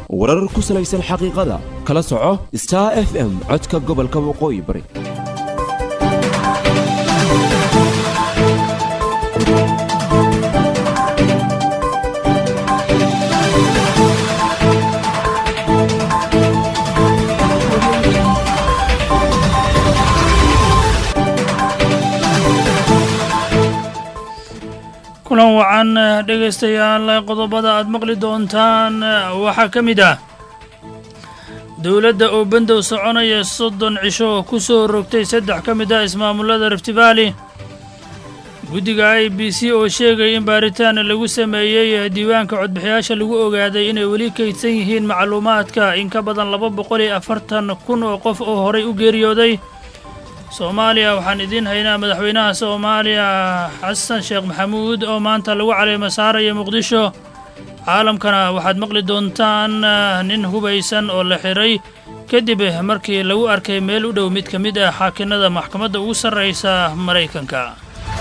warar ku salaysan xaqiiqada kala soco star f m codka gobolka waqooyi bari kulan wacan dhegaystayaal qodobada aad maqli doontaan waxaa ka mid ah dowladda oo bandow soconaya soddon cisho oo ku soo rogtay saddex ka mid ah ismaamullada rift valley guddiga i b c oo sheegay in baaritaan lagu sameeyey diiwaanka codbixiyaasha lagu ogaaday inay weli kaydsan yihiin macluumaadka in ka badan laba boqol iyo afartan kun oo qof oo horay u geeriyooday soomaaliya waxaan idiin haynaa madaxweynaha soomaaliya xasan sheekh maxamuud oo maanta lagu caleemo saaraya muqdisho caalamkana waxaad maqli doontaan nin hubaysan oo la xiray kadib markii lagu arkay meel u dhow mid ka mid ah xaakinada maxkamadda ugu sarraysa maraykanka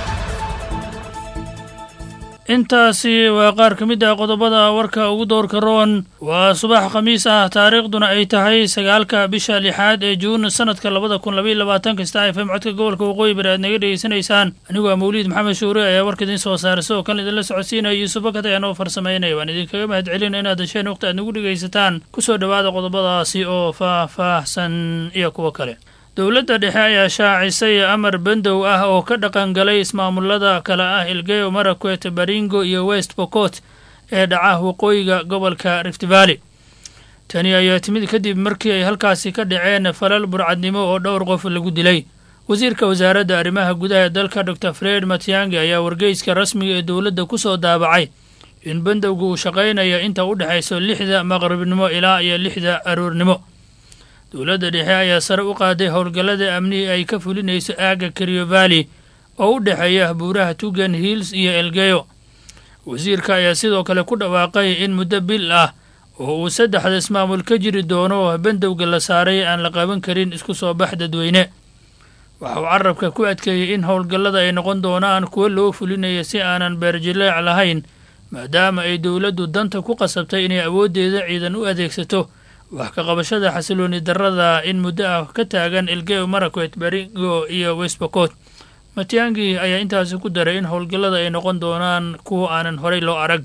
intaasi waa qaar ka mid ah qodobada warka ugu doorka roon waa subax khamiis ah taariikhduna ay tahay sagaalka bisha lixaad ee juun sanadka labada kun labaiyo labaatanka star f m codka gobolka waqooyi bari aad naga dhegeysanaysaan anigu waa mawliid maxamed shuure ayaa warka idiin soo saaray sidoo kale idinla socodsiinaya yuusuf bakat ayaan oo farsamaynaya waan idinkaga mahad celina inaad hesheen waqti aad nagu dhegaysataan ku soo dhowaada qodobadaasi oo faah-faahsan iyo kuwo kale dowladda dhexe ayaa shaacisay amar bandow ah oo ka dhaqangalay ismaamullada kale ah ilgeyo marakwet baringo iyo west bokot ee dhaca waqooyiga gobolka rift valley tani ayaa timid kadib markii ay halkaasi ka dhaceen falal burcadnimo oo dhowr qof lagu dilay wasiirka wasaaradda arrimaha gudaha ee dalka dor fred matiangi ayaa wargeyska rasmiga ee dowladda ku soo daabacay in bandowga uu shaqaynaya inta u dhexayso lixda maqribnimo ilaa iyo lixda aroornimo dowladda dhexe ayaa sare u qaaday howlgallada amnihi ay ka fulinayso aagga kariyo valley oo u dhexeeya buuraha tugan hills iyo elgeyo wasiirka ayaa sidoo kale ku dhawaaqay in muddo bil ah oo uu saddexda ismaamul ka jiri doono bandowga la saaray aan la qaban karin isku soo bax dadweyne waxa uu carabka ku adkeeyey in howlgallada ay noqon doonaan kuwo loo fulinayo si aanan beerjileec lahayn maadaama ay dowladdu danta ku qasabtay inay awooddeeda ciidan u adeegsato wax ka qabashada xasilooni darrada in muddo ah ka taagan elgeyo marakwet baringo iyo westbokot matiangi ayaa intaasi ku daray in howlgallada ay noqon doonaan kuwa aanan horay loo arag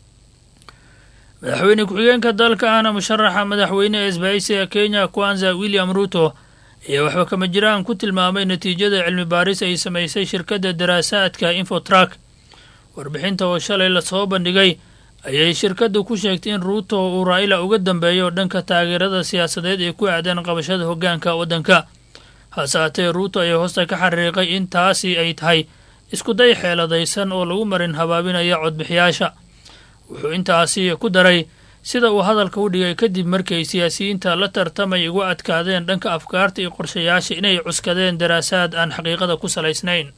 madaxweyne ku-xigeenka dalka ahna musharaxa madaxweyne ee isbahaysiga kenya kwanza william ruto ayaa waxba kama jiraan ku tilmaamay natiijada cilmi baaris ay samaysay shirkadda daraasaadka infotrak warbixinta oo shalay lasoo bandhigay ayay shirkaddu ku sheegtay in ruuto uu raa'ila uga dambeeyo dhanka taageerada siyaasadeed ee ku aadan qabashada hoggaanka waddanka hase haatee ruuto ayaa hoosta ka xariiqay in taasi ay tahay iskuday xeeladaysan oo lagu marin habaabinaya codbixiyaasha wuxuu intaasi ku daray sida uu hadalka u dhigay kadib markay siyaasiyiinta la tartamay uga adkaadeen dhanka afkaarta iyo qorshayaasha inay cuskadeen daraasaad aan xaqiiqada ku salaysnayn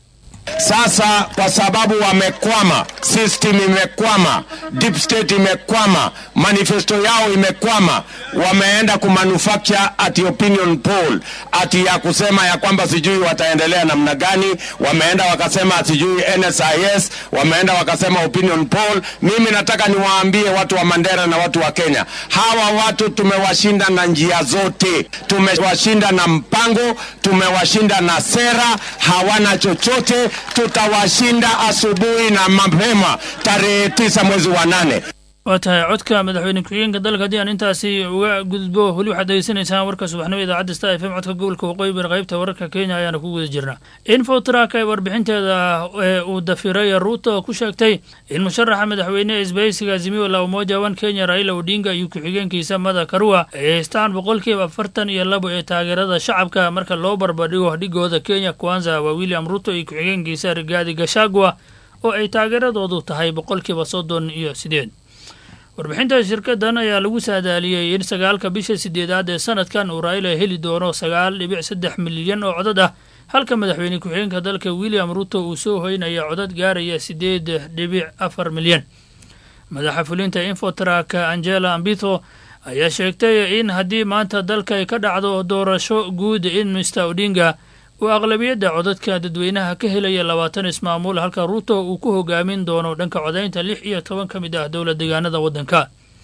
Sasa kwa sababu wamekwama, system imekwama, deep state imekwama, manifesto yao imekwama, wameenda kumanufacture ati opinion poll ati ya kusema ya kwamba sijui wataendelea namna gani. Wameenda wakasema sijui NSIS, wameenda wakasema opinion poll. Mimi nataka niwaambie watu wa Mandera na watu wa Kenya, hawa watu tumewashinda na njia zote, tumewashinda na mpango, tumewashinda na sera, hawana chochote tutawashinda asubuhi na mapema tarehe tisa mwezi wa nane. waa tahay codka madaxweyne ku-xigeenka dalka haddii aan intaasi uga gudbo weli waxaad degeysanaysaan warka subaxnimo idaacadda star f m codka gobolka waqooyi bari qaybta wararka kenya ayaana ku guda jirnaa infotrak ee warbixinteeda ee uu dafiray ruuto ku sheegtay in musharaxa madaxweyne ee isbahaysiga azimio la umoja wan kenya raila odinga iyo ku-xigeenkiisa mada karua ay haystaan boqolkiiba afartan iyo labo ee taageerada shacabka marka loo barbardhigo dhigooda kenya kwanza waa william ruto iyo ku-xigeenkiisa rigaadi gashagwa oo ay taageeradoodu tahay boqolkiiba soddon iyo sideed warbixinta shirkadan ayaa lagu saadaaliyey in sagaalka bisha sideedaad ee sanadkan uu raa'ila heli doono sagaal dhibic saddex milyan oo codad ah halka madaxweyne ku-xigeenka dalka william ruto uu soo hoynaya codad gaaraya sideed dhibic afar milyan madaxa fulinta infotrak angela ambitho ayaa sheegtay in haddii maanta dalka ay ka dhacdo doorasho guud in mister odinga uu aqlabiyadda codadka dadweynaha ka helaya labaatan ismaamuul halka ruuto uu ku hogaamin doono dhanka codaynta lix iyo toban ka mid ah dowla deegaanada waddanka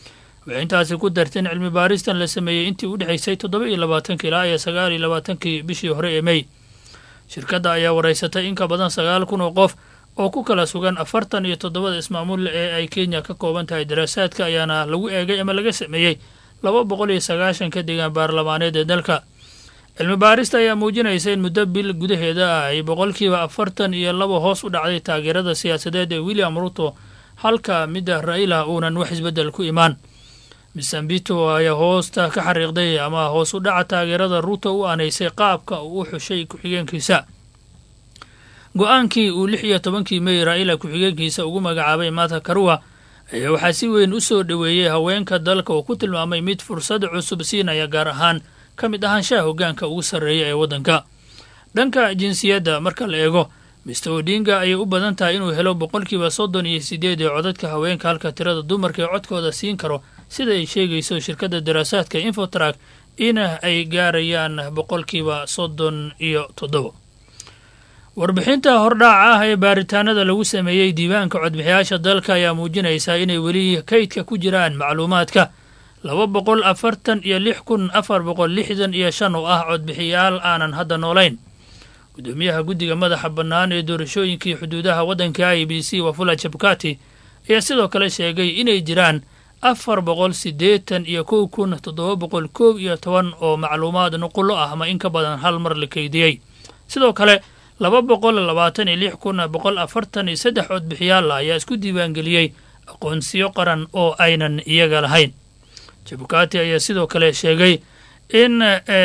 waxay intaasi ku darteen cilmi baaristan la sameeyey intii u dhexaysay toddoba iyo labaatanki ilaa iyo sagaal iyo labaatankii bishii hore ee mey shirkadda ayaa waraysatay in ka badan sagaal kun oo qof oo ku kala sugan afartan iyo toddobada ismaamulle ee ay kenya ka kooban tahay daraasaadka ayaana lagu eegay ama laga sameeyey laba boqol iyo sagaashanka deegaan baarlamaaneed ee dalka cilmi baarista ayaa muujinaysa in muddo bil gudaheeda ah ay boqolkiiba afartan iyo laba hoos u dhacday taageerada siyaasadeed ee william ruto halka midda raila uunan wax isbeddel ku imaan misambito ayaa hoosta ka xariiqday ama hoos u dhaca taageerada ruto u aanaysay qaabka uu u xushay ku-xigeenkiisa go-aankii uu lix iyo tobankii mey raa'ila ku-xigeenkiisa ugu magacaabay mata karua ayaa waxaa si weyn u soo dhoweeyey haweenka dalka oo ku tilmaamay mid fursad cusub siinaya gaar ahaan ka mid ahaanshaha hoggaanka ugu sarreeya ee waddanka dhanka jinsiyadda marka la eego mister odinga ayay u badan tahay inuu helo boqolkiiba soddon iyo siddeed ee codadka haweenka halka tirada dumarka ee codkooda siin karo sida ay sheegayso shirkadda daraasaadka infotrak in ay gaarayaan boqolkiiba soddon iyo toddobo warbixinta hordhaaca ah ee baaritaanada lagu sameeyey diiwaanka codbixiyaasha dalka ayaa muujinaysaa inay weli kaydka ku jiraan macluumaadka laba boqol afartan iyo lix kun afar boqol lixdan iyo shan oo ah codbixiyaal aanan hadda noolayn gudoomiyaha guddiga madaxa bannaan ee doorashooyinkii xuduudaha waddanka i b c wafula jabkati ayaa sidoo kale sheegay inay jiraan afar boqol siddeetan iyo kow kun toddoba boqol koob iyo toban oo macluumaad nuqullo ah ama in ka badan hal mar la keydiyey sidoo kale laba boqol labaatan iyo lix kun boqol afartan iyo saddex codbixiyaal ah ayaa isku diiwaangeliyey aqoonsiyo qaran oo aynan iyaga lahayn jabukati ayaa sidoo kale sheegay in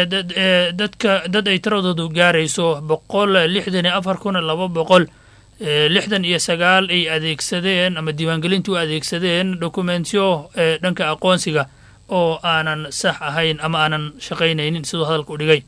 dadka dad ay tiradoodu gaarayso boqol lixdan iyo afar kun laba boqol lixdan iyo sagaal ay adeegsadeen ama diiwaangelintii u adeegsadeen dokumentiyo dhanka aqoonsiga oo aanan sax ahayn ama aanan shaqaynaynin siduu hadalka u dhigay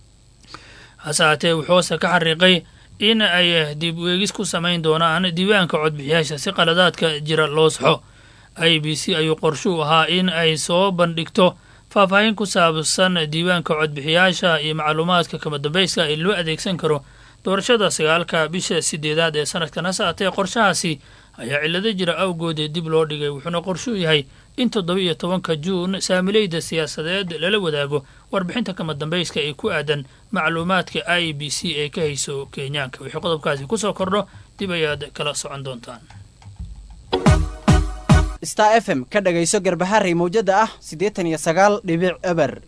hase haatee wuxuu hoose ka xariiqay in ay dib weegis ku samayn doonaan diiwaanka codbixiyaasha si qaladaadka jira loo saxo i b c ayuu qorshuu ahaa in ay soo bandhigto faahfaahin ku saabsan diiwaanka codbixiyaasha iyo macluumaadka kama dambayska ee loo adeegsan karo doorashada sagaalka bisha sideedaad ee sanadkan hase haatee qorshahaasi ayaa cillado jira awgood dib loo dhigay wuxuuna qorshuu yahay in toddoba iyo tobanka juun saamileyda siyaasadeed lala wadaago warbixinta kama dambayska ee ku aadan macluumaadka i b c ee ka hayso kenyaanka wixii qodobkaasi kusoo kordho dib ayaad kala socon doontaan star f m ka dhagayso garbaharey mawjada ah siddeetan iyo sagaal dhibic eber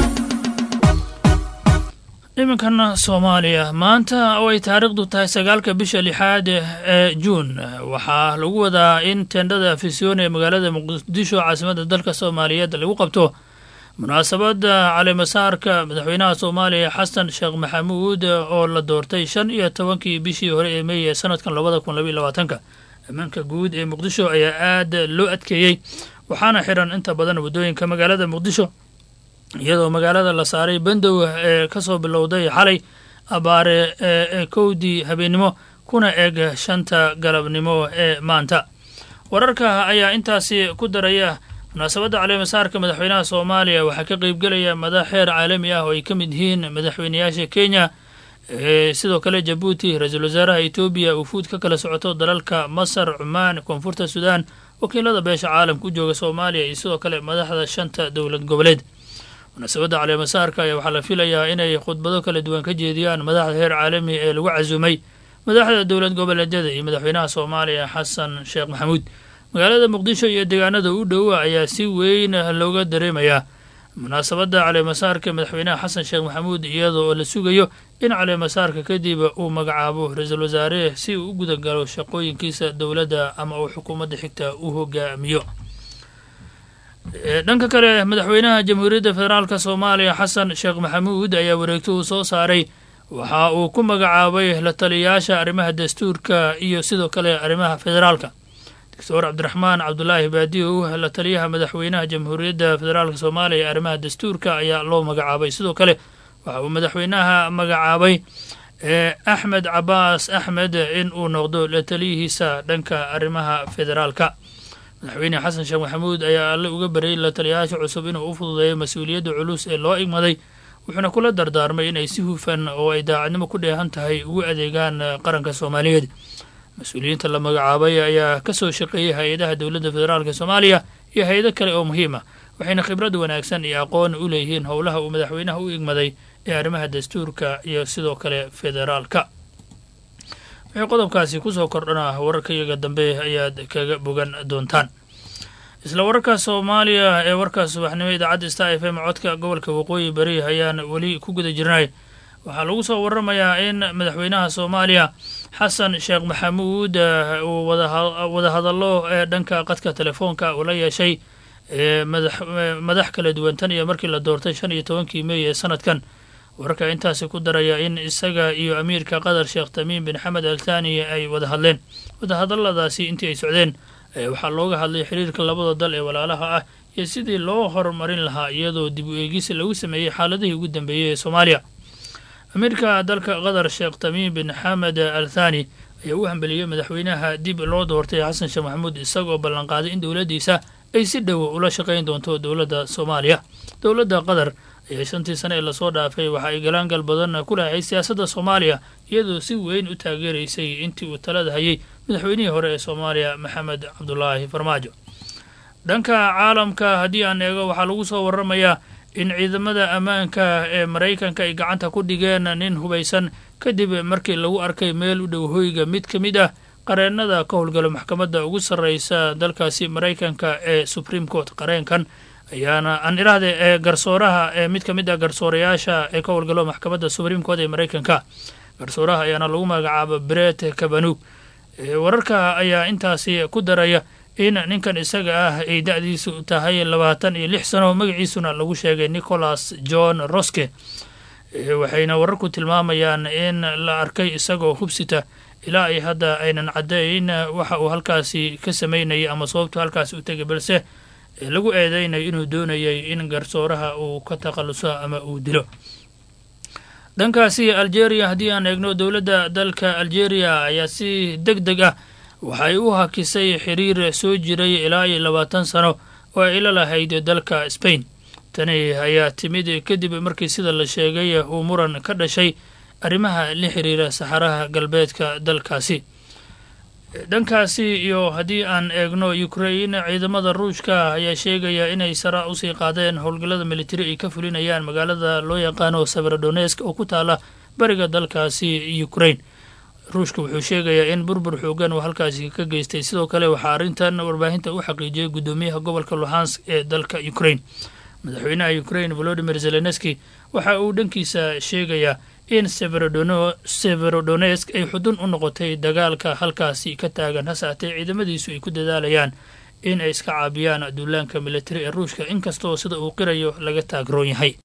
iminkan soomaaliya maanta oo ay taariikhdu tahay sagaalka bisha lixaad ee juun waxaa lagu wadaa in tendhada afisyoon ee magaalada muqdisho caasimadda dalka soomaaliyeed lagu qabto munaasabadda caleemasaarka madaxweynaha soomaaliya xasan sheekh maxamuud oo la doortay shan iyo tobankii bishii hore ee meey ee sanadkan labada kun labaiy labaatanka ammaanka guud ee muqdisho ayaa aad loo adkeeyey waxaana xiran inta badan waddooyinka magaalada muqdisho iyadoo magaalada la saaray bandow ee ka soo bilowday xalay abaare ee kowdii habeennimo kuna eg shanta galabnimo ee maanta wararka ayaa intaasi ku daraya munaasabadda caleemasaarka madaxweynaha soomaaliya waxaa ka qeybgelaya madax xeer caalami ah oo ay ka mid yihiin madaxweynayaasha kenya sidoo kale jabuuti ra-iisul wasaaraha etoobiya ufuud ka kala socoto dalalka masar cumaan koonfurta suudaan wakiilada beesha caalamka u jooga soomaaliya iyo sidoo kale madaxda shanta dowlad goboleed munaasabadda caleemasaarka ayaa waxaa la filayaa inay khudbado kala duwan ka jeediyaan madaxda heer caalami ee lagu casumay madaxda dowlad goboleedyada iyo madaxweynaha soomaaliya xasan sheekh maxamuud magaalada muqdisho iyo deegaanada u dhowa ayaa si weyn looga dareemayaa munaasabadda caleemasaarka madaxweynaha xasan sheekh maxamuud iyadoo oo la sugayo in caleemasaarka kadib uu magacaabo ra-iisul wasaare si uu u gudagalo shaqooyinkiisa dowladda ama uu xukuumadda xigta u hogaamiyo dhanka kale madaxweynaha jamhuuriyadda federaalk soomaaliya xasan sheekh maxamuud ayaa wareegto uu soo saaray waxa uu ku magacaabay la taliyayaasha arrimaha dastuurka iyo sidoo kale arrimaha federaalka doctor cabdiraxmaan cabdulaahi baadiyow la taliyaha madaxweynaha jamhuuriyadda federaalk soomaaliya ee arrimaha dastuurka ayaa loo magacaabay sidoo kale waxa uu madaxweynaha magacaabay axmed cabaas axmed in uu noqdo la taliyihiisa dhanka arrimaha federaalka madaxweyne xasan sheekh maxamuud ayaa alle uga baryay la taliyayaasha cusub inuu u fududeeyo mas-uuliyadda culus ee loo igmaday wuxuuna kula dardaarmay inay si hufan oo ay daacadnimo ku dheehan tahay ugu adeegaan qaranka soomaaliyeed mas-uuliyiinta la magacaabay ayaa ka soo shaqeeyey hay-adaha dowladda federaalk soomaaliya iyo hay-ado kale oo muhiim ah waxayna khibrad wanaagsan iyo aqoon u leeyihiin howlaha uu madaxweynaha u igmaday ee arrimaha dastuurka iyo sidoo kale federaalka wixii qodobkaasi kusoo kordhana wararkayaga dambe ayaad kaga bogan doontaan isla wararka soomaaliya ee warka subaxnimo idaacadda star f m codka gobolka waqooyi bari ayaan weli ku guda jirnay waxaa lagu soo waramayaa in madaxweynaha soomaaliya xasan sheekh maxamuud uu wada hadallo ee dhanka qadka telefoonka uu la yeeshay madax kala duwan tan iyo markii la doortay shan iyo tobankii meey ee sanadkan wararka intaasi ku daraya in isaga iyo amiirka qatar sheekh tamiim bin xamed al thani ay wada hadleen wadahadalladaasi intii ay socdeen waxaa looga hadlay xiriirka labada dal ee walaalaha ah iyo sidii loo horumarin lahaa iyadoo dib u eegis lagu sameeyey xaaladihii ugu dambeeyey ee soomaaliya amiirka dalka qatar sheekh tamiim bin xamed al thani ayaa u hambeliyey madaxweynaha dib loo doortay xasan sheekh maxamuud isagoo ballanqaaday in dowladdiisa ay si dhow ula shaqayn doonto dowladda soomaaliya dowladda qatar ayaa shantii sane ee lasoo dhaafay waxa ay galaangal badan ku lahay siyaasadda soomaaliya iyadoo si weyn u taageeraysay intii uu talada hayay madaxweynihii hore ee soomaaliya maxamed cabdulaahi farmaajo dhanka caalamka haddii aan eego waxaa lagu soo waramayaa in ciidamada ammaanka ee maraykanka ay gacanta ku dhigeen nin hubaysan kadib markii lagu arkay meel u dhow hoyga mid ka mid ah qareennada ka howlgala maxkamadda ugu sarreysa dalkaasi maraykanka ee supreme court qareenkan ayaana aan iraahde ee garsooraha ee mid ka mid ah garsoorayaasha ee ka howlgalo maxkamadda supreme court ee maraykanka garsooraha ayaana lagu magacaaba bret kabanug wararka ayaa intaasi ku daraya in ninkan isaga ah ay da-diisu tahay labaatan iyo lix sano magaciisuna lagu sheegay nicholas john roske waxayna wararku tilmaamayaan in la arkay isagoo hubsita ilaa ay hadda aynan caddayn waxa uu halkaasi ka samaynayay ama sababtu halkaasi u tegay balse lagu eedeynayo inuu doonayay in garsooraha uu ka takhalluso ama uu dilo dhankaasi algeria haddii aan eegno dowladda dalka algeria ayaa si deg deg ah waxay u hakisay xiriir soo jiray ilaa iyo labaatan sano oo ay la lahayd dalka spain tani ayaa timid kadib markii sida la sheegay uu muran ka dhashay arrimaha la xiriira saxaraha galbeedka dalkaasi dhankaasi iyo haddii aan eegno ukrain ciidamada ruushka ayaa sheegaya inay sara usii qaadeen howlgallada militari ay ka fulinayaan magaalada loo yaqaano severodonesk oo ku taala bariga dalkaasi ukrain ruushka wuxuu sheegayaa in burbur xoogan uu halkaasi ka geystay sidoo kale waxaa arrintan warbaahinta u xaqiijiyey guddoomiyaha gobolka luhansk ee dalka ukrain madaxweynaha ukrain volodimir zelenski waxa uu dhankiisa sheegayaa in severodonesk ay xudun u noqotay dagaalka halkaasi ka taagan hase haatee ciidamadiisu ay ku dadaalayaan in ay iska caabiyaan duulaanka militari ee ruushka inkastoo sida uu qirayo laga taagroon yahay